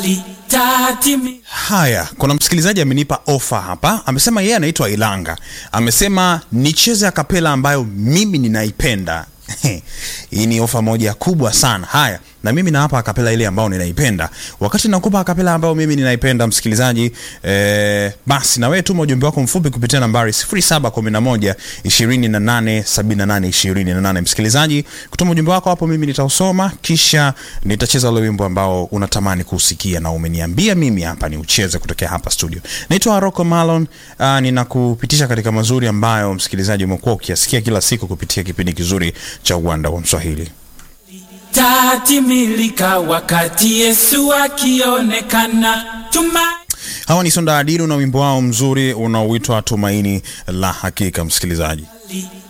litatimi Haya, kuna msikilizaji amenipa ofa hapa, amesema yeye anaitwa Ilanga, amesema nicheze akapela ambayo mimi ninaipenda. Hii ni ofa moja kubwa sana. Haya, na mimi nawapa akapela ile ambayo ninaipenda. Wakati nakupa akapela ambayo mimi ninaipenda, msikilizaji, eh, basi na wewe tuma ujumbe wako mfupi kupitia nambari 0711 28 78 28. Msikilizaji, kutuma ujumbe wako hapo, mimi nitausoma, kisha nitacheza ule wimbo ambao unatamani kuusikia na umeniambia mimi hapa ni ucheze kutokea hapa studio. Naitwa Rocco Malon, uh, ninakupitisha katika mazuri ambayo msikilizaji umekuwa ukiyasikia kila siku kupitia kipindi kizuri cha Uwanda wa Mswahili. tatimilika wakati Yesu akionekana. Tuma Hawa ni Sonda Adilu na wimbo wao mzuri unaoitwa Tumaini la Hakika. Msikilizaji,